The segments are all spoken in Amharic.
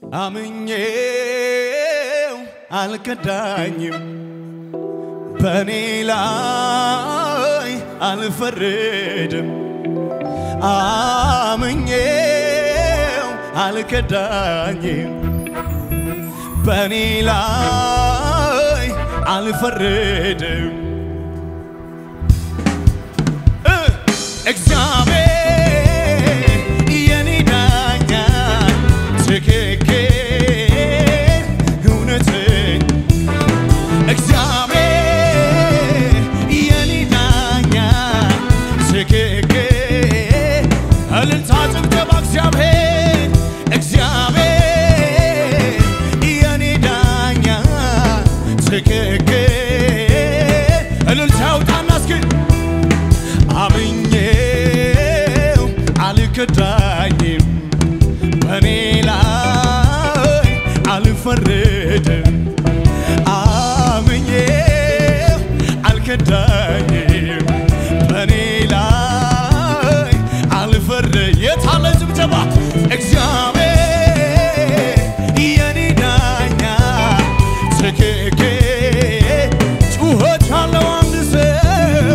አምኜው አልከዳኝም በእኔ ላይ አልፈረድም አምኜው አልከዳኝም በእኔ ላይ አልፈረድም እ እግዚአብሔር የኔ ዳኛ ትክክል እውነትን እግዚአብሔር የኔ ዳኛ ትክክል እልልታ ጭብጨባ እግዚአብሔር እግዚአብሔር የኔ ዳኛ ትክክል እልልታ ያውጣና እስኪ አምኜው አልከዳኝም በእኔ ላይ አልፈረድም አምኜው አልከዳኝም በእኔ ላይ አልፈረድ የታለ ጭብጨባ እግዚአብሔር የኔ ዳኛ ትክክል ጩኸት ያለው አንድ ሰው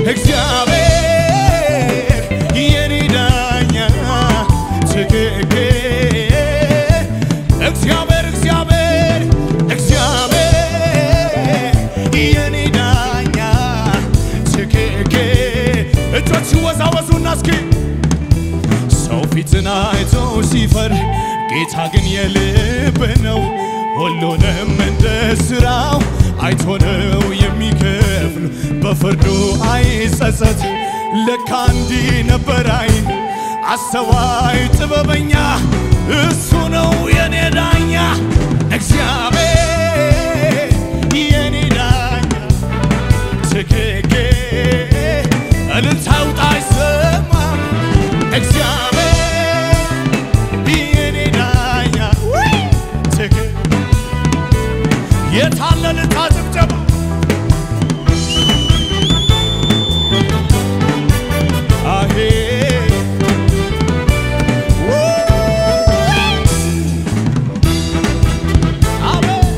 እግዚአብሔር የኔ ዳኛ ትክክል እግዚአብሔር እግዚአብሔር እግዚአብሔር የኔ ዳኛ ትክክል እጆች ወዛወዙና እስኪ ሰው ፊትን አይቶ ሲፈር ጌታ ግን የልብ ነው። ሁሉንም እንደ ሥራው አይቶ ነው የሚከፍል። በፍርዱ አይጸጸት። ለካ እንዲህ ነበር አይን አስተዋይ ጥበበኛ እሱ ነው የኔ ዳኛ እግዚአብሔር የኔ ዳኛ ትክክል እልልታ ውጣ አይሰማም እግዚአብሔር የኔ ዳኛ ትክክል የታለ እልልታ ጭብጨባ አሄ አቤት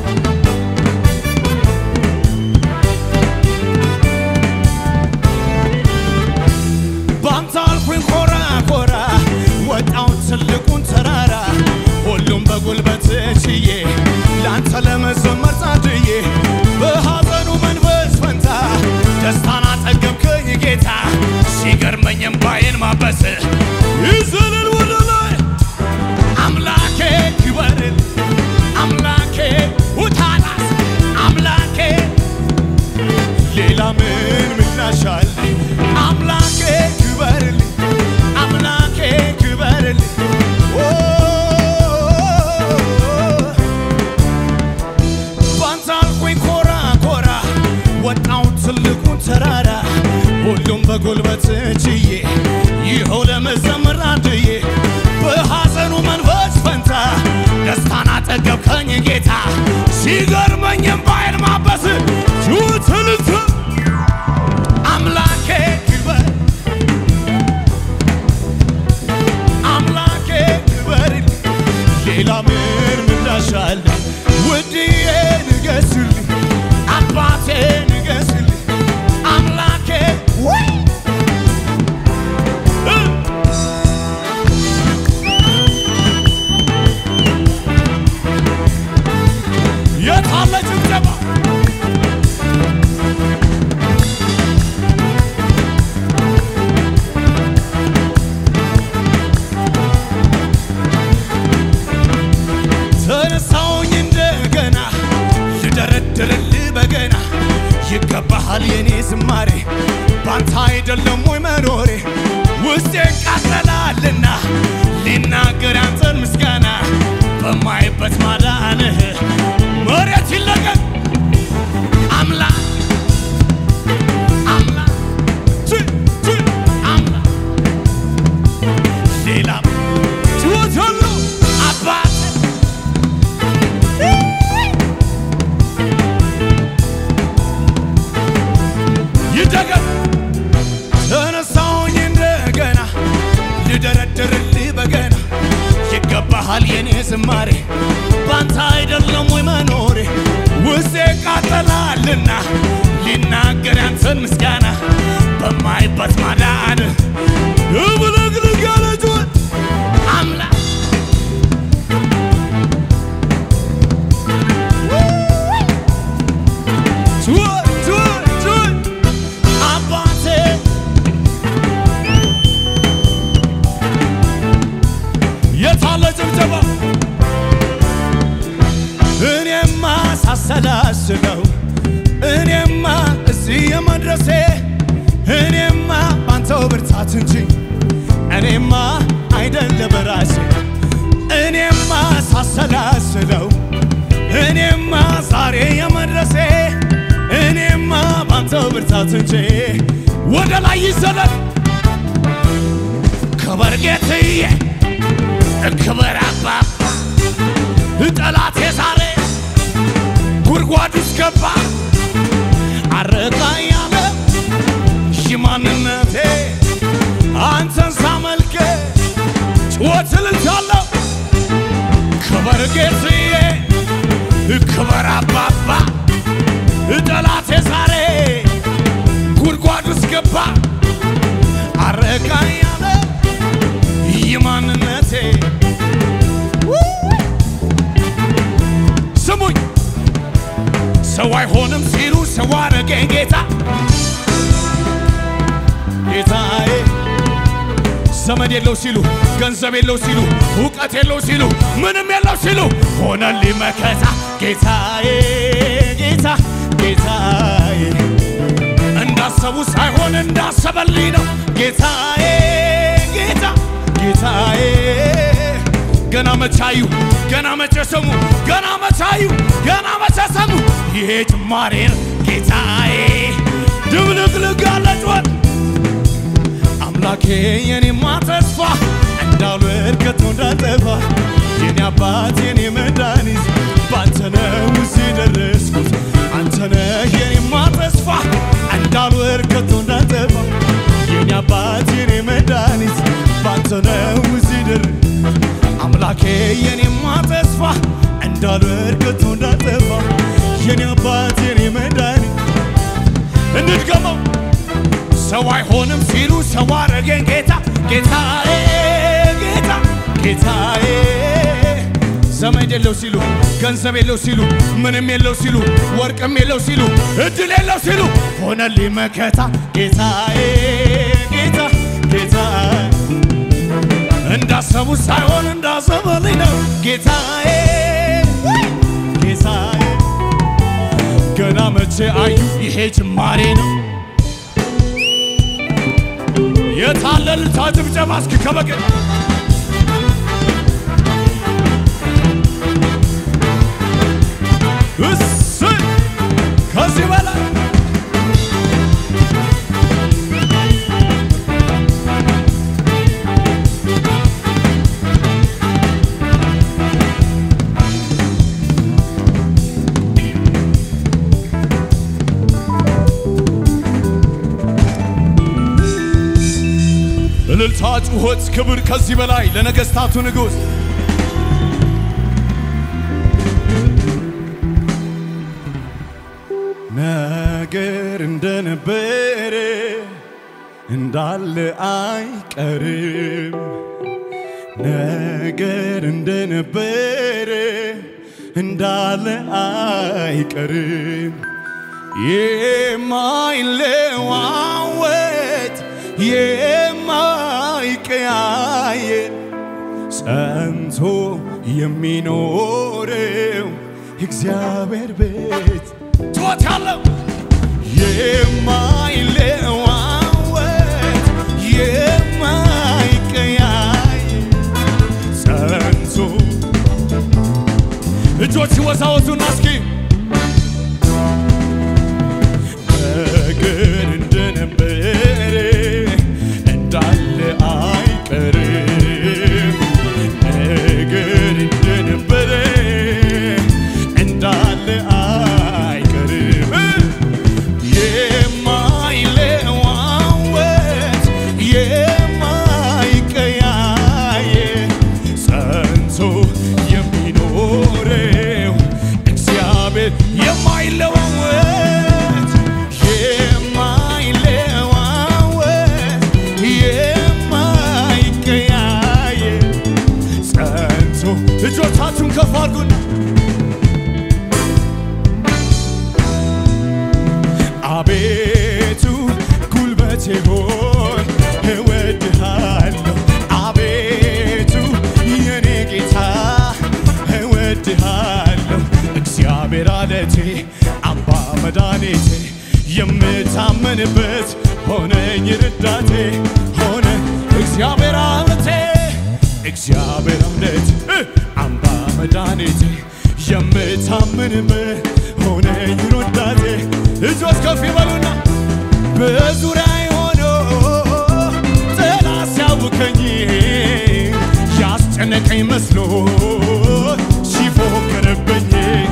ባንተ አልኩኝ ኮራ ኮራ ወጣው ትልቁን ተራራ ሁሉም በጉልበት ችዬ ለአንተ ለመዘመር ጻድዬ በሐዘኑ መንፈስ ፈንታ ደስታን አጠገብከኝ ጌታ ሲገርመኝም ባይን ማበስ ይዘልል ወደ ላይ አምላኬ ክበርል አምላኬ ውታላስ አምላኬ ሌላ ምን ምላሻል? አምላኬ ክበርልኝ፣ አምላኬ ክበርልኝ። ኦ ባንተ አልኩኝ ኮራ ኮራ ወጣው ትልቁን ተራራ ሁሉም በጉልበት ችዬ ይኸው ለመዘመር አንድዬ በሐዘኑ መንፈስ ፈንታ ደስታን አጠገብከኝ ጌታ ሲገርመኝም ባይን ማበስ ቹትልት አምላኬ ክበር አምላኬ ክበር ሌላ ምን ምላሻል ውድዬ ንገስልኝ አባቴ ንገስልኝ አምላኬ ወይ እ የታለ ጭብጨባ ተነሳውኝ እንደገና ልደረድርልህ በገና ይገባሃል የኔ ዝማሬ ባንተ አይደለም ወይ መኖሬ ውስጤ ቃጠላልና ሊናገር ያንተን ምስጋና በማይበት ማዳንህ መሬት ይለቀቅ አምላክ አምላክ ች ች አምላክ ሌላ ችሎት ሁሉ አባት ይደገም ተነሳውኝ እንደገና ልደረድርልህ በገና ይገባሃል የኔ ዝማሬ ሳሰላስለው እኔማ እዚህ የመድረሴ እኔማ ባንተው ብርታት እንጂ እኔማ አይደለም ራሴ እኔማ ሳሰላስለው እኔማ ዛሬ የመድረሴ እኔማ ባንተው ብርታት እንጂ ወደ ላይ ይዘለል ክበር ጌትዬ ክበር አባባ ጠላቴ ዛሬ ጉድጓድ ውስጥ ገባ አረጋ ያለ ሽማንነቴ አንተን ሳመልክ ጭወት እልልታለሁ ክበር ጌትዬ ክበር አባባ ጠላቴ ዛሬ ጉድጓድ ውስጥ ገባ አረጋ ያለ ይማንነቴ ስሙኝ ሰው አይሆንም ሲሉ ሰው አረገኝ ጌታ ጌታዬ ዘመድ የለው ሲሉ ገንዘብ የለው ሲሉ እውቀት የለው ሲሉ ምንም የለው ሲሉ ሆነልኝ መከታ ጌታዬ ጌታ ጌታዬ እንዳሰቡ ሳይሆን እንዳሰበልኝ ነው ጌታዬ ጌታ ጌታዬ ገና መቻዩ ገና መቼ ሰሙ ገና መቻዩ ገና መቼ ሰሙ ይሄ ጅማሬ ነው ጌታዬ ድብልቅልቅ ያለ ጩኸት አምላኬ የኔማ ተስፋ እንዳልወድቅ ከቶ እንዳልጠፋ የኔ አባት የኔ መድኃኒት ባንተ ነው እዚህ ደረስኩት አንተ ነህ የኔማ ተስፋ እንዳልወድቅ ከቶ እንዳልጠፋ የኔ አባት የኔ መድኃኒት ባንተ ነው እዚህ ደረስኩት አምላኬ የኔማ ተስፋ እንዳልወድቅ ከቶ እንዳልጠፋ የኔ አባት የኔ መድኃኒት እንድገመው ሰው አይሆንም ሲሉ ሰው አረገኝ ጌታ ጌታዬ ጌታ ጌታዬ ዘመድ የለው ሲሉ ገንዘብ የለው ሲሉ ምንም የለው ሲሉ ወርቅም የለው ሲሉ እድል የለው ሲሉ ሆነልኝ መከታ ጌታዬ ጌታ ጌታ እንዳሰቡ ሳይሆን እንዳሰበልኝ ነው ጌታዬ ጌታዬ ገና መቼ አዩ ይሄ ጅማሬ ነው የታለ እልልታ ጭብጨባ እስኪ ከበቀን እሰይ ከዚህ በላይ እልልታ፣ ጩኸት፣ ክብር ከዚህ በላይ ለነገሥታቱ ንጉሥ ነገር እንደነበረ እንዳለ አይቀርም። ነገር እንደነበረ እንዳለ አይቀርም። የማይለዋወጥ የማይቀያየር ጸንቶ የሚኖረው እግዚአብሔር ቤት ጩኸት ያለው የማይለዋወጥ የማይቀያየር ጸንቶ እጆች ወዛወዙና እስኪ ነገር እንደነበረ እንዳለ አይቀርም። ነገር እንደነበረ እንዳለ አይቀርም። የማይለዋወጥ የማይቀያየር ጸንቶ የሚኖረው እግዚአብሔር የማይለዋወጥ የማይለዋወጥ የማይቀያየር ጸንቶ እጆቻችሁን ከፍ አድርጉና አቤቱ ጉልበቴ ሆይ እወድሃለሁ። አቤቱ የኔ ጌታ እወድሃለሁ። እግዚአብሔር እግዚአብሔር አለቴ አምባ መድኃኒቴ የምታመንበት ሆነኝ ረዳቴ ሆነ እግዚአብሔር አለቴ እግዚአብሔር አለቴ እ አምባ መድኃኒቴ የምታመንበት ሆነኝ ረዳቴ እጆች ከፍ ይበሉና በዙሪያ ሆኖ ጠላት ሲያውከኝ ያስጨነቀኝ መስሎ ሲፎክርብኝ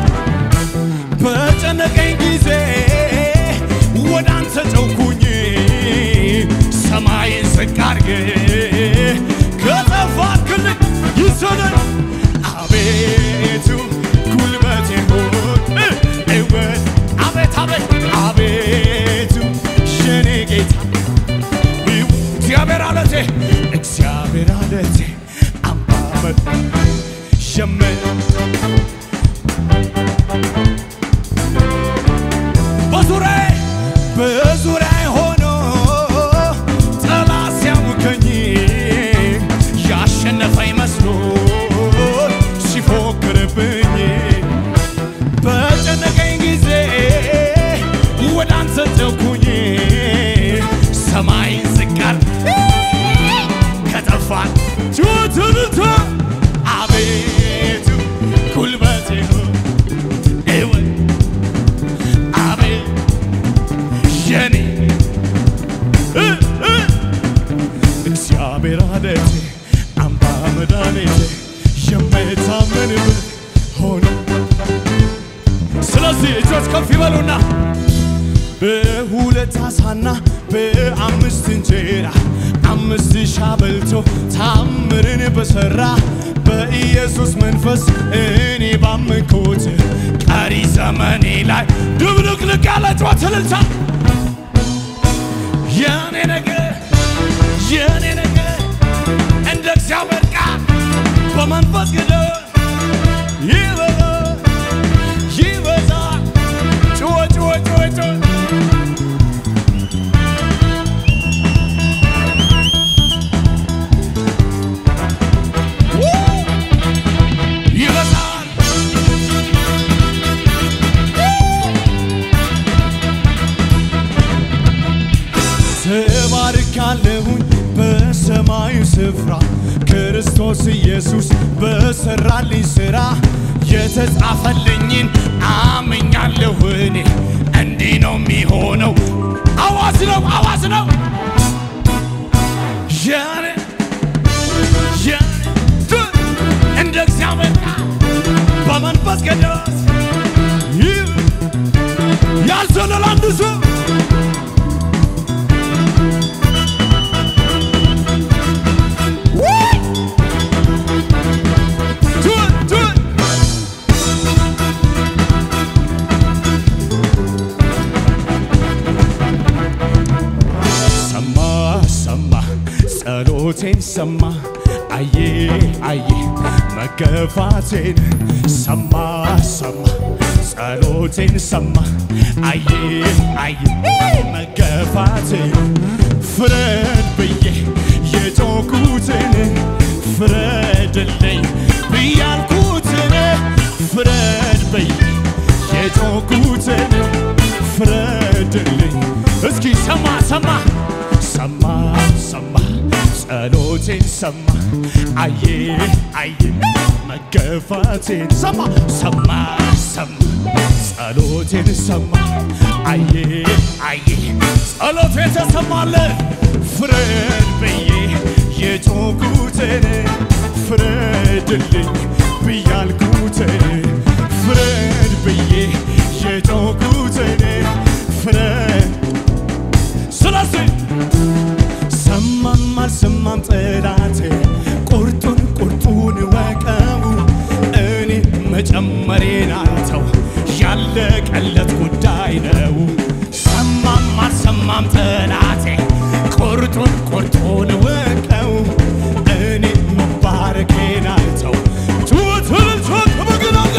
በጨነቀኝ ጊዜ ወደ አንተ ጨውኩኝ ሰማይን ዝቅ አድርጌ ከተፋክልኝ ይሰደድ አቤቱ ጉልበቴ ሆይ እወድ አቤት አቤት አቤቱ የኔ ጌታ እግዚአብሔር አለቴ እግዚአብሔር አለቴ አምባመት የመ በዙሪያዬ በዙሪያዬ ሆኖ ጠላት ሲያውከኝ ያሸነፈኝ መስሎ ሲፎክርብኝ በጨነቀኝ ጊዜ ወደ አንተ ጨውኩኝ ሰማይን ዝቃር ከጠፋን ጩትንተ አቤቱ ጉልበቴ ሆይ እወይ አቤት የኔ እ እ እግዚአብሔር አለቴ አምባ መድኃኒቴ የምታመንበት ሆኖ ስለዚህ እጆች ከፍ ይበሉና በሁለት አሳና በአምስት እንጀራ አምስት ሺህ በልቶ ታምርን በሠራ በኢየሱስ መንፈስ እኔ ባመንኩት ቀሪ ዘመኔ ላይ ድብልቅልቅ ያለ ጩኸት እልልታ የኔ ነገር የኔ ነገር እንደ እግዚአብሔር ቃል በመንፈስ ቅዱስ ይበዛ ይበዛ ጩኸ ጩኸ ጩኸ ጩኸ ይበዛል ተባርካለሁኝ በሰማዩ ስፍራ ክርስቶስ ኢየሱስ በሰራልኝ ሥራ የተጻፈልኝን አምኛለሁ እኔ እንዲህ ነው የሚሆነው። አዋጅ ነው አዋጅ ነው የኔ የኔ ድ- እንደ እግዚአብሔር ቃል በመንፈስ ቅዱስ ይህ ያልዘለለ አንድ ሰው Do it, do it. ሰማ ሰማ ጸሎቴን ሰማ አየ አየ መገፋቴን ሰማ ሰማ ጸሎቴን ሰማ አየ አየ መገፋቴን ፍረድ ብዬ የጮኩትን ፍረድልኝ ብያልኩትን ፍረድ ብዬ የጮኩትን ፍረድልኝ እስኪ ሰማ ሰማ ሰማ ሰማ ጸሎቴን ሰማ አየ አየ መገፋቴን ሰማ ሰማ ሰማ ጸሎቴን ሰማ አየ አየ ጸሎቴን ተሰማለ ፍረድ ብዬ የጮኩትን ፍረድልኝ ብያልኩትን ፍረድ ብዬ የጮኩትን ፍረድ ስለዚህ ሰማም አልሰማም ጠላቴ ቁርጡን ቁርጡን ወቀው እኔ መጨመሬን አልተው ያለቀለት ጉዳይ ነው። ሰማም አልሰማም ጠላቴ ቁርጡን ቁርጡን ወቀው እኔ መባረኬን አልተው ቱትልቶ ከበግናጋ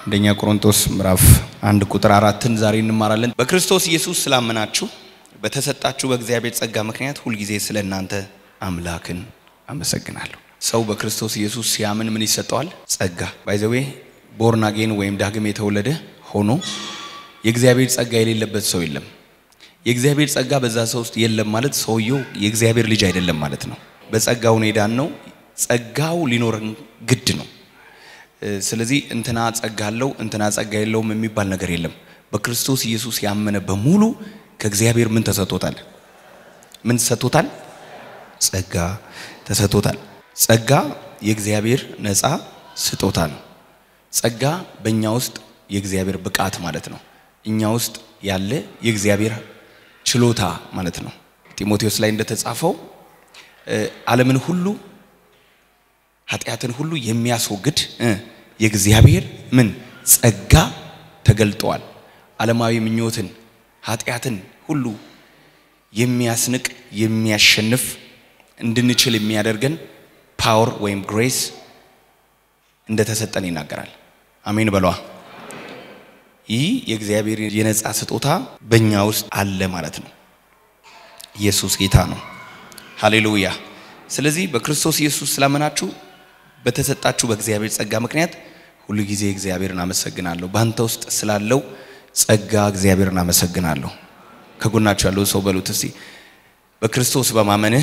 አንደኛ ቆሮንቶስ ምዕራፍ አንድ ቁጥር አራትን ዛሬ እንማራለን። በክርስቶስ ኢየሱስ ስላመናችሁ በተሰጣችሁ በእግዚአብሔር ጸጋ ምክንያት ሁልጊዜ ስለ እናንተ አምላክን አመሰግናለሁ። ሰው በክርስቶስ ኢየሱስ ሲያምን ምን ይሰጠዋል? ጸጋ። ባይዘዌ ቦርን አጌን ወይም ዳግም የተወለደ ሆኖ የእግዚአብሔር ጸጋ የሌለበት ሰው የለም። የእግዚአብሔር ጸጋ በዛ ሰው ውስጥ የለም ማለት ሰውየው የእግዚአብሔር ልጅ አይደለም ማለት ነው። በጸጋው ኔዳን ነው። ጸጋው ሊኖረን ግድ ነው። ስለዚህ እንትና ጸጋ አለው እንትና ጸጋ የለውም የሚባል ነገር የለም። በክርስቶስ ኢየሱስ ያመነ በሙሉ ከእግዚአብሔር ምን ተሰጥቶታል? ምን ተሰጥቶታል? ጸጋ ተሰጥቶታል። ጸጋ የእግዚአብሔር ነፃ ስጦታ ነው። ጸጋ በእኛ ውስጥ የእግዚአብሔር ብቃት ማለት ነው። እኛ ውስጥ ያለ የእግዚአብሔር ችሎታ ማለት ነው። ጢሞቴዎስ ላይ እንደተጻፈው ዓለምን ሁሉ ኃጢአትን ሁሉ የሚያስወግድ የእግዚአብሔር ምን ጸጋ ተገልጧል። ዓለማዊ ምኞትን ኃጢአትን ሁሉ የሚያስንቅ የሚያሸንፍ እንድንችል የሚያደርገን ፓወር ወይም ግሬስ እንደተሰጠን ይናገራል። አሜን በሏ። ይህ የእግዚአብሔር የነፃ ስጦታ በእኛ ውስጥ አለ ማለት ነው። ኢየሱስ ጌታ ነው። ሃሌሉያ። ስለዚህ በክርስቶስ ኢየሱስ ስላመናችሁ በተሰጣችሁ በእግዚአብሔር ጸጋ ምክንያት ሁሉ ጊዜ እግዚአብሔርን አመሰግናለሁ። በአንተ ውስጥ ስላለው ጸጋ እግዚአብሔርን አመሰግናለሁ። ከጎናችሁ ያለው ሰው በሉት እስቲ በክርስቶስ በማመንህ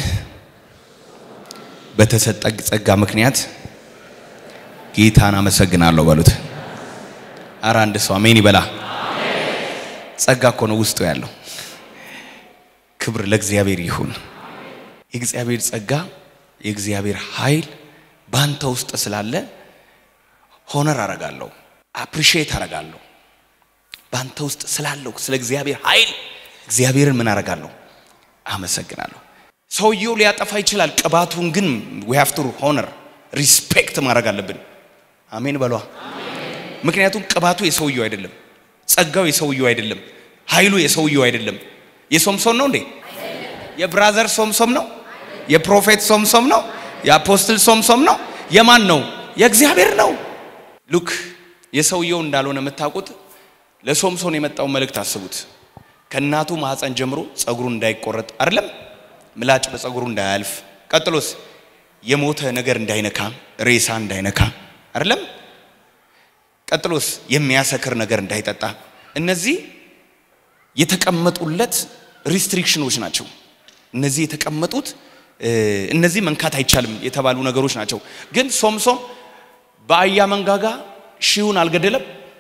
በተሰጠ ጸጋ ምክንያት ጌታን አመሰግናለሁ በሉት። አረ አንድ ሰው አሜን ይበላ። ጸጋ እኮ ነው ውስጡ ያለው። ክብር ለእግዚአብሔር ይሁን። የእግዚአብሔር ጸጋ የእግዚአብሔር ኃይል ባንተ ውስጥ ስላለ ሆነር አረጋለሁ፣ አፕሪሺየት አረጋለሁ። ባንተ ውስጥ ስላለው ስለ እግዚአብሔር ኃይል እግዚአብሔርን ምን አረጋለሁ? አመሰግናለሁ። ሰውየው ሊያጠፋ ይችላል። ቅባቱን ግን ዊ ሃቭ ቱ ሆነር ሪስፔክት ማድረግ አለብን። አሜን በሏ። ምክንያቱም ቅባቱ የሰውየው አይደለም፣ ጸጋው የሰውየው አይደለም፣ ኃይሉ የሰውየው አይደለም። የሶምሶን ነው እንዴ? የብራዘር ሶምሶም ነው? የፕሮፌት ሶምሶም ነው? የአፖስትል ሶምሶም ነው? የማን ነው? የእግዚአብሔር ነው። ሉክ የሰውየው እንዳልሆነ የምታውቁት ለሶምሶን የመጣው መልእክት አስቡት። ከእናቱ ማህፀን ጀምሮ ጸጉሩ እንዳይቆረጥ አይደለም፣ ምላጭ በጸጉሩ እንዳያልፍ፣ ቀጥሎስ የሞተ ነገር እንዳይነካ፣ ሬሳ እንዳይነካ አይደለም፣ ቀጥሎስ የሚያሰክር ነገር እንዳይጠጣ። እነዚህ የተቀመጡለት ሪስትሪክሽኖች ናቸው። እነዚህ የተቀመጡት እነዚህ መንካት አይቻልም የተባሉ ነገሮች ናቸው። ግን ሶምሶም በአህያ መንጋጋ ሺውን አልገደለም።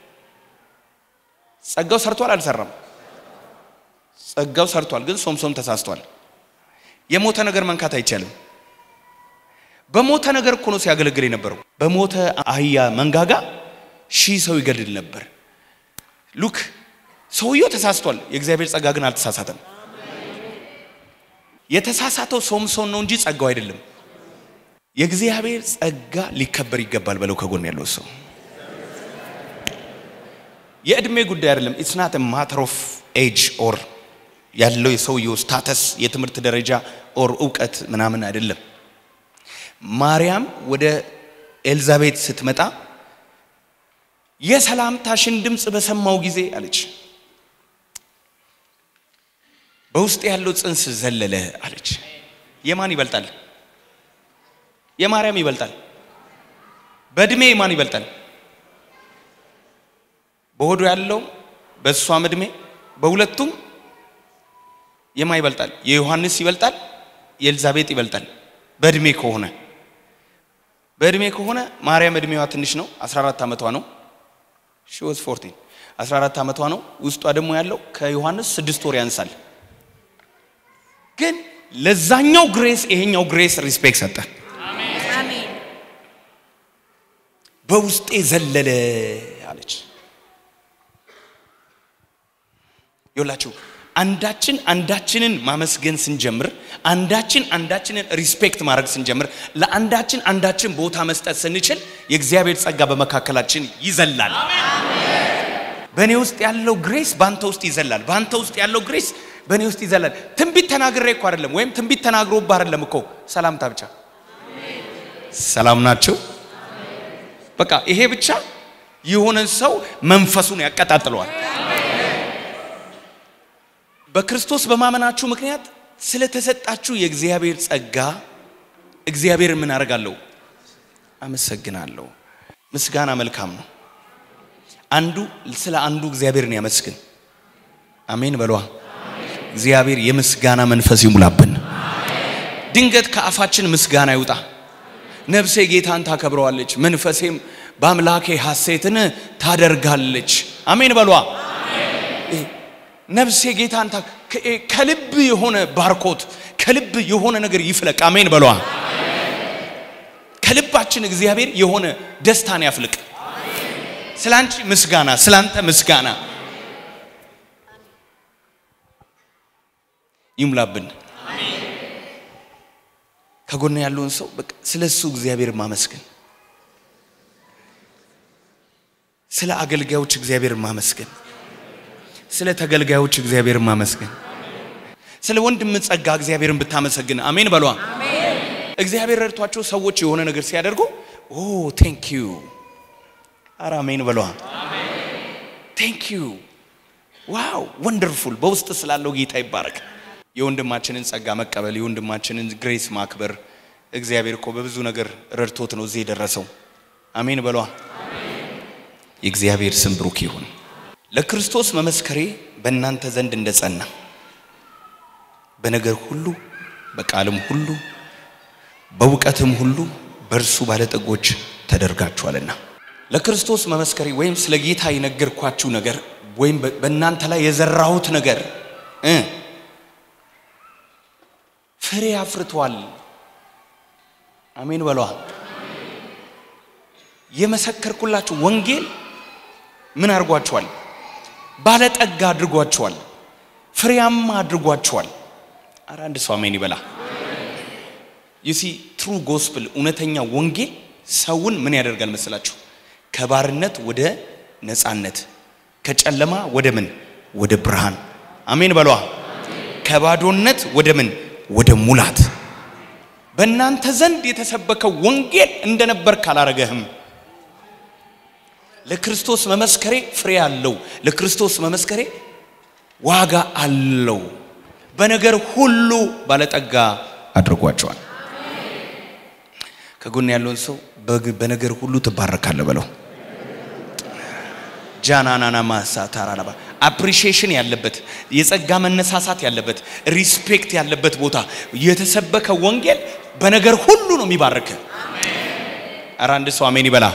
ጸጋው ሰርቷል አልሰራም? ጸጋው ሰርቷል፣ ግን ሶምሶም ተሳስቷል። የሞተ ነገር መንካት አይቻልም። በሞተ ነገር እኮ ነው ሲያገለግል የነበረው። በሞተ አህያ መንጋጋ ሺህ ሰው ይገድል ነበር። ሉክ ሰውየው ተሳስቷል፣ የእግዚአብሔር ጸጋ ግን አልተሳሳተም። የተሳሳተው ሶምሶን ነው እንጂ ጸጋው አይደለም። የእግዚአብሔር ጸጋ ሊከበር ይገባል በለው ከጎን ያለው ሰው። የእድሜ ጉዳይ አይደለም። ኢትስ ናት ማተር ኦፍ ኤጅ ኦር ያለው የሰውየው ስታተስ የትምህርት ደረጃ ኦር እውቀት ምናምን አይደለም። ማርያም ወደ ኤልዛቤት ስትመጣ የሰላምታሽን ድምፅ በሰማው ጊዜ አለች በውስጥ ያለው ጽንስ ዘለለ አለች። የማን ይበልጣል? የማርያም ይበልጣል። በእድሜ የማን ይበልጣል? በሆዱ ያለው በእሷም እድሜ በሁለቱም የማ ይበልጣል? የዮሐንስ ይበልጣል፣ የኤልዛቤጥ ይበልጣል። በእድሜ ከሆነ በእድሜ ከሆነ ማርያም እድሜዋ ትንሽ ነው፣ 14 ዓመቷ ነው። ሺ ዋዝ 14 14 ዓመቷ ነው። ውስጧ ደግሞ ያለው ከዮሐንስ ስድስት ወር ያንሳል። ግን ለዛኛው ግሬስ ይሄኛው ግሬስ ሪስፔክት ሰጠ። በውስጤ ዘለለ አለች። ይኸውላችሁ አንዳችን አንዳችንን ማመስገን ስንጀምር፣ አንዳችን አንዳችንን ሪስፔክት ማድረግ ስንጀምር፣ ለአንዳችን አንዳችን ቦታ መስጠት ስንችል የእግዚአብሔር ጸጋ በመካከላችን ይዘላል። በእኔ ውስጥ ያለው ግሬስ በአንተ ውስጥ ይዘላል። በአንተ ውስጥ ያለው ግሬስ በእኔ ውስጥ ይዘላል። ትንቢት ተናግሬ እኮ አይደለም፣ ወይም ትንቢት ተናግሮብህ አይደለም እኮ ሰላምታ ብቻ። ሰላም ናቸው። በቃ ይሄ ብቻ የሆነን ሰው መንፈሱን ያቀጣጥለዋል። በክርስቶስ በማመናችሁ ምክንያት ስለተሰጣችሁ የእግዚአብሔር ጸጋ እግዚአብሔር ምን አደርጋለሁ? አመሰግናለሁ። ምስጋና መልካም ነው። አንዱ ስለ አንዱ እግዚአብሔርን ያመስግን። አሜን በሏ። እግዚአብሔር የምስጋና መንፈስ ይሙላብን። ድንገት ከአፋችን ምስጋና ይውጣ። ነፍሴ ጌታን ታከብረዋለች፣ መንፈሴም በአምላኬ ሐሴትን ታደርጋለች። አሜን በሏ። ነፍሴ ጌታን ታ ከልብ የሆነ ባርኮት ከልብ የሆነ ነገር ይፍለቅ። አሜን በሏ። ከልባችን እግዚአብሔር የሆነ ደስታን ያፍልቅ። ስላንቺ ምስጋና፣ ስላንተ ምስጋና ይሙላብን። ከጎን ያለውን ሰው በቃ ስለ እሱ እግዚአብሔር ማመስገን፣ ስለ አገልጋዮች እግዚአብሔር ማመስገን፣ ስለ ተገልጋዮች እግዚአብሔር ማመስገን፣ ስለ ወንድም ጸጋ እግዚአብሔርን ብታመሰግን አሜን በሏ። እግዚአብሔር ረድቷቸው ሰዎች የሆነ ነገር ሲያደርጉ ኦ ቴንክ ዩ አረ አሜን በሏ። ቴንክ ዩ ዋው ወንደርፉል። በውስጥ ስላለው ጌታ ይባረክ። የወንድማችንን ጸጋ መቀበል የወንድማችንን ግሬስ ማክበር እግዚአብሔር እኮ በብዙ ነገር ረድቶት ነው እዚህ የደረሰው። አሜን በሏ። የእግዚአብሔር ስም ብሩክ ይሁን። ለክርስቶስ መመስከሬ በእናንተ ዘንድ እንደጸና በነገር ሁሉ በቃልም ሁሉ በእውቀትም ሁሉ በእርሱ ባለጠጎች ተደርጋችኋልና። ለክርስቶስ መመስከሬ ወይም ስለ ጌታ የነገርኳችሁ ነገር ወይም በእናንተ ላይ የዘራሁት ነገር እ ፍሬ አፍርቷል። አሜን በሏ። የመሰከርኩላችሁ ወንጌል ምን አድርጓችኋል? ባለጠጋ አድርጓችኋል። ፍሬያማ አድርጓችኋል። አረ አንድ ሰው አሜን ይበላ። ዩሲ ትሩ ጎስፕል እውነተኛ ወንጌል ሰውን ምን ያደርጋል መስላችሁ? ከባርነት ወደ ነፃነት፣ ከጨለማ ወደ ምን ወደ ብርሃን። አሜን በሏ። ከባዶነት ወደ ምን ወደ ሙላት። በእናንተ ዘንድ የተሰበከው ወንጌል እንደነበር ካላረገህም ለክርስቶስ መመስከሬ ፍሬ አለው። ለክርስቶስ መመስከሬ ዋጋ አለው። በነገር ሁሉ ባለጠጋ አድርጓቸዋል። ከጎን ያለውን ሰው በነገር ሁሉ ትባረካለህ በለው። ጃናናና ማሳ ታራናባ አፕሪሺዬሽን ያለበት የጸጋ መነሳሳት ያለበት ሪስፔክት ያለበት ቦታ የተሰበከ ወንጌል በነገር ሁሉ ነው የሚባርክ። ኧረ አንድ ሰው አሜን ይበላ።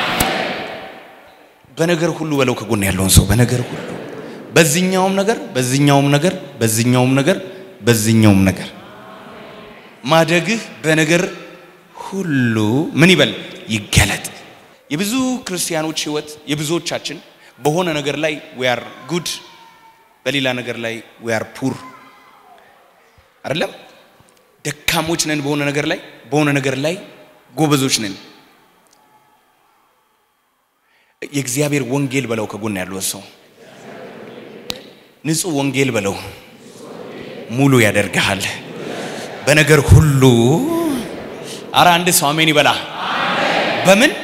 በነገር ሁሉ በለው። ከጎን ያለውን ሰው በነገር ሁሉ በዚህኛውም ነገር በዚህኛውም ነገር በዚህኛውም ነገር በዚህኛውም ነገር ማደግህ በነገር ሁሉ ምን ይበል ይገለጥ። የብዙ ክርስቲያኖች ህይወት የብዙዎቻችን በሆነ ነገር ላይ we are good በሌላ ነገር ላይ we are poor አይደለም። ደካሞች ነን በሆነ ነገር ላይ በሆነ ነገር ላይ ጎበዞች ነን። የእግዚአብሔር ወንጌል በለው ከጎን ያለው ሰው ንጹህ ወንጌል በለው ሙሉ ያደርግሃል በነገር ሁሉ። አረ አንድ ሰው አሜን ይበላ። በምን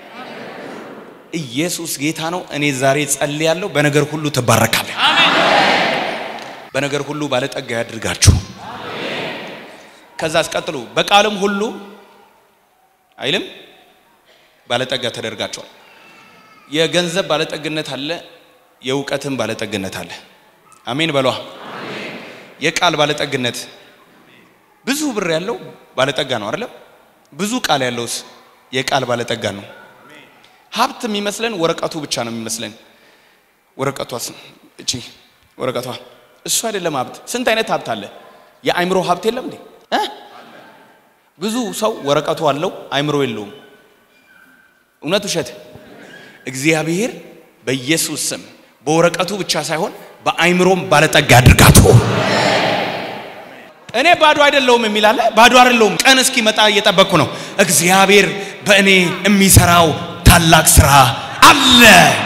ኢየሱስ ጌታ ነው። እኔ ዛሬ ጸልያለሁ፣ በነገር ሁሉ ትባረካለህ። በነገር ሁሉ ባለጠጋ ያድርጋችሁ። ከዛ አስቀጥሉ፣ በቃልም ሁሉ አይልም ባለጠጋ ተደርጋቸዋል። የገንዘብ ባለጠግነት አለ፣ የእውቀትም ባለጠግነት አለ። አሜን በሏ። የቃል ባለጠግነት ብዙ ብር ያለው ባለጠጋ ነው አይደለም? ብዙ ቃል ያለውስ የቃል ባለጠጋ ነው። ሀብት የሚመስለን ወረቀቱ ብቻ ነው የሚመስለን። ወረቀቷስ እቺ ወረቀቷ እሱ አይደለም ሀብት። ስንት አይነት ሀብት አለ? የአእምሮ ሀብት የለም እንዴ? እ ብዙ ሰው ወረቀቱ አለው አእምሮ የለውም። እውነት ውሸት? እግዚአብሔር በኢየሱስ ስም በወረቀቱ ብቻ ሳይሆን በአእምሮም ባለጠጋ አድርጋችሁ። እኔ ባዶ አይደለሁም የሚል አለ። ባዶ አይደለሁም። ቀን እስኪመጣ እየጠበቅኩ ነው። እግዚአብሔር በእኔ የሚሰራው ታላቅ ስራ አለ።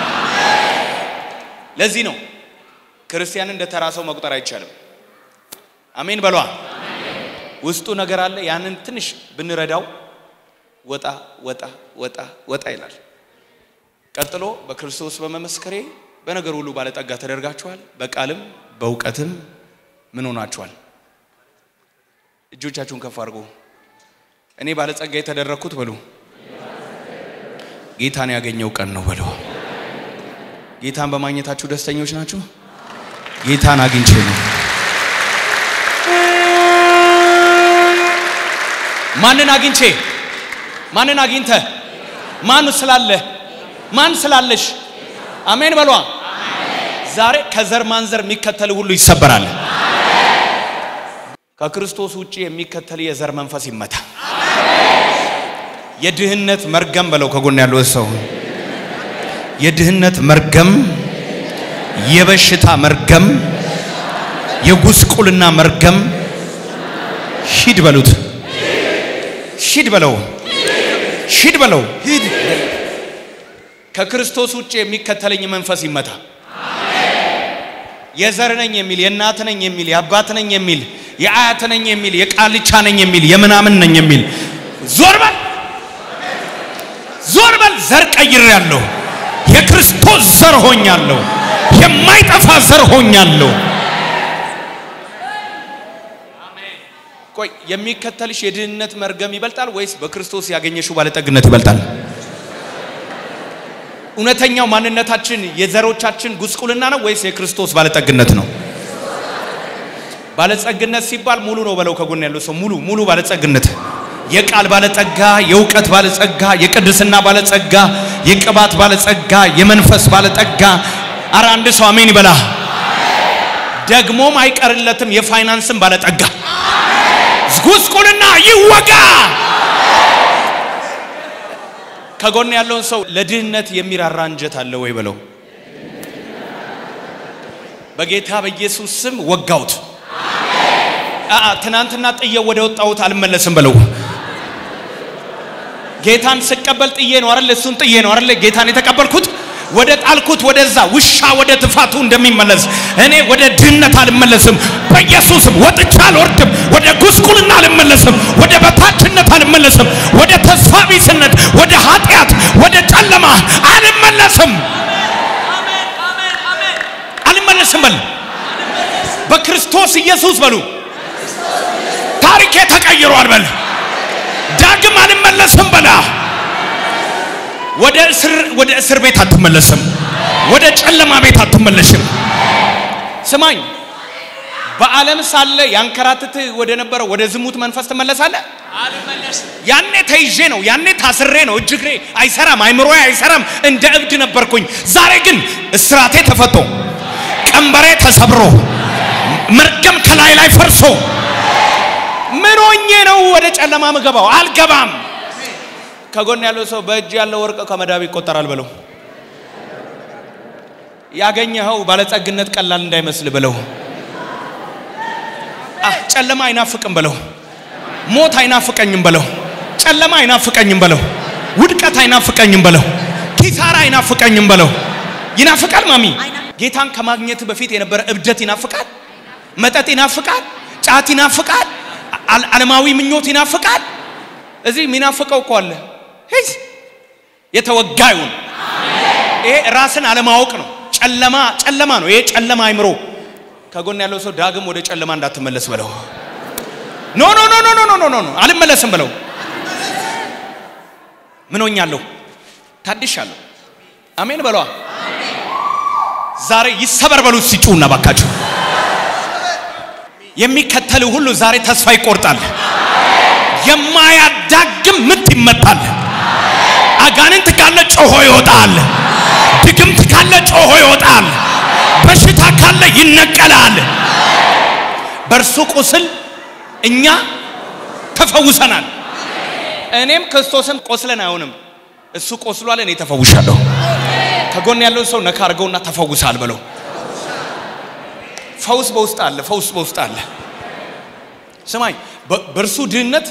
ለዚህ ነው ክርስቲያን እንደ ተራ ሰው መቁጠር አይቻልም። አሜን በሏ። ውስጡ ነገር አለ። ያንን ትንሽ ብንረዳው ወጣ ወጣ ወጣ ወጣ ይላል። ቀጥሎ በክርስቶስ በመመስከሬ በነገር ሁሉ ባለጠጋ ተደርጋችኋል፣ በቃልም በእውቀትም ምን ሆናችኋል? እጆቻችሁን ከፍ አድርጎ እኔ ባለጸጋ የተደረግኩት በሉ ጌታን ያገኘው ቀን ነው በሉ። ጌታን በማግኘታችሁ ደስተኞች ናችሁ? ጌታን አግኝቼ ነው። ማንን አግኝቼ? ማንን አግኝተ? ማን ስላለ? ማን ስላለሽ? አሜን በሏ። ዛሬ ከዘር ማንዘር የሚከተል ሁሉ ይሰበራል። ከክርስቶስ ውጪ የሚከተል የዘር መንፈስ ይመታ። የድህነት መርገም በለው ከጎን ያለው ሰው የድህነት መርገም፣ የበሽታ መርገም፣ የጉስቁልና መርገም ሂድ በሉት። ሂድ በለው። ሂድ በለው። ሂድ። ከክርስቶስ ውጭ የሚከተለኝ መንፈስ ይመታ። የዘር ነኝ የሚል የእናት ነኝ የሚል የአባት ነኝ የሚል የአያት ነኝ የሚል የቃልቻ ነኝ የሚል የምናምን ነኝ የሚል ዞር በል፣ ዞር በል። ዘር ቀይሬያለሁ። የክርስቶስ ዘር ሆኛለሁ። የማይጠፋ ዘር ሆኛለሁ። ቆይ የሚከተልሽ የድህነት መርገም ይበልጣል ወይስ በክርስቶስ ያገኘሽው ባለጠግነት ይበልጣል? እውነተኛው ማንነታችን የዘሮቻችን ጉስቁልና ነው ወይስ የክርስቶስ ባለጠግነት ነው? ባለጸግነት ሲባል ሙሉ ነው በለው። ከጎን ያለው ሰው ሙሉ ሙሉ ባለጸግነት፣ የቃል ባለጸጋ፣ የእውቀት ባለጸጋ፣ የቅድስና ባለጸጋ፣ የቅባት ባለጸጋ፣ የመንፈስ ባለጠጋ። አረ አንድ ሰው አሜን ይበላ። ደግሞም አይቀርለትም የፋይናንስን ባለጠጋ። ጉስቁልና ይወጋ። ከጎን ያለውን ሰው ለድህነት የሚራራ አንጀት አለ ወይ በለው። በጌታ በኢየሱስ ስም ወጋውት። አአ ትናንትና ጥዬ ወደ ወጣሁት አልመለስም በለው። ጌታን ስቀበል ጥዬ ነው አይደል? እሱን ጥዬ ነው አይደል? ጌታን የተቀበልኩት ወደ ጣልኩት ወደዛ ውሻ ወደ ትፋቱ እንደሚመለስ እኔ ወደ ድህነት አልመለስም። በኢየሱስም ወጥቻ አልወርድም። ወደ ጉስቁልና አልመለስም። ወደ በታችነት አልመለስም። ወደ ተስፋ ቢስነት፣ ወደ ኃጢአት፣ ወደ ጨለማ አልመለስም። አልመለስም በል በክርስቶስ ኢየሱስ በሉ። ታሪኬ ተቀይሯል በል። ዳግም አልመለስም በላ። ወደ እስር ወደ እስር ቤት አትመለስም። ወደ ጨለማ ቤት አትመለሽም። ስማኝ፣ በዓለም ሳለ ያንከራትት ወደ ነበረው ወደ ዝሙት መንፈስ ትመለሳለህ። ያኔ ተይዤ ነው፣ ያኔ ታስሬ ነው። እጅ እግሬ አይሰራም፣ አይምሮዬ አይሰራም፣ እንደ እብድ ነበርኩኝ። ዛሬ ግን እስራቴ ተፈቶ ቀንበሬ ተሰብሮ መርገም ከላይ ላይ ፈርሶ ምን ሆኜ ነው ወደ ጨለማ ምገባው? አልገባም። ከጎን ያለው ሰው በእጅ ያለው ወርቅ ከመዳብ ይቆጠራል በለው። ያገኘኸው ባለጸግነት ቀላል እንዳይመስል በለው። አህ ጨለማ አይናፍቅም በለው። ሞት አይናፍቀኝም በለው። ጨለማ አይናፍቀኝም በለው። ውድቀት አይናፍቀኝም በለው። ኪሳራ አይናፍቀኝም በለው። ይናፍቃል ማሚ። ጌታን ከማግኘት በፊት የነበረ እብደት ይናፍቃል። መጠጥ ይናፍቃል። ጫት ይናፍቃል። ዓለማዊ ምኞት ይናፍቃል። እዚህ የሚናፍቀው እኮ አለ። ሂስ የተወጋ ይሁን። ይሄ ራስን አለማወቅ ነው። ጨለማ ጨለማ ነው። ይሄ ጨለማ አይምሮ። ከጎን ያለው ሰው ዳግም ወደ ጨለማ እንዳትመለስ በለው። ኖ ኖ ኖ ኖ ኖ ኖ ኖ ኖ አልመለስም በለው። ምን ሆኛለሁ? ታድሻለሁ። አሜን በለዋ። ዛሬ ይሰበር በሉት ሲጩና ባካችሁ። የሚከተል ሁሉ ዛሬ ተስፋ ይቆርጣል። የማያዳግም ምት ይመታል። አጋንንት ካለ ጮሆ ይወጣል። ድግምት ካለ ጮሆ ይወጣል። በሽታ ካለ ይነቀላል። በእርሱ ቁስል እኛ ተፈውሰናል። እኔም ክርስቶስን ቆስለን አይሆንም። እሱ ቆስሏል፣ እኔ ተፈውሻለሁ። ከጎን ያለውን ሰው ነካ አድርገውና ተፈውሳል በለው። ፈውስ በውስጥ አለ። ፈውስ በውስጥ አለ። ስማኝ፣ በእርሱ ድህነት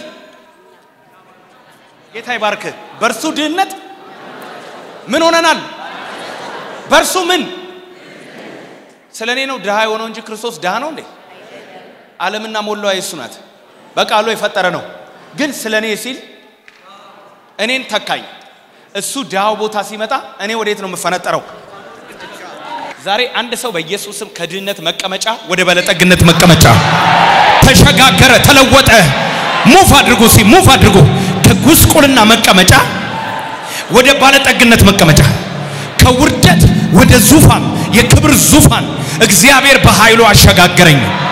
ጌታ ይባርክ። በእርሱ ድህነት ምን ሆነናል? በእርሱ ምን ስለ እኔ ነው ድሃ የሆነው እንጂ ክርስቶስ ድሃ ነው እንዴ? ዓለምና ሞላዋ የእሱ ናት። በቃሉ የፈጠረ ነው። ግን ስለ እኔ ሲል እኔን ተካኝ። እሱ ድሃው ቦታ ሲመጣ እኔ ወዴት ነው የምፈነጠረው? ዛሬ አንድ ሰው በኢየሱስም ከድህነት መቀመጫ ወደ ባለጠግነት መቀመጫ ተሸጋገረ፣ ተለወጠ። ሙፍ አድርጉ፣ ሲ ሙፍ አድርጉ። ከጉስቁልና መቀመጫ ወደ ባለጠግነት መቀመጫ፣ ከውርደት ወደ ዙፋን፣ የክብር ዙፋን እግዚአብሔር በኃይሉ አሸጋገረኝ።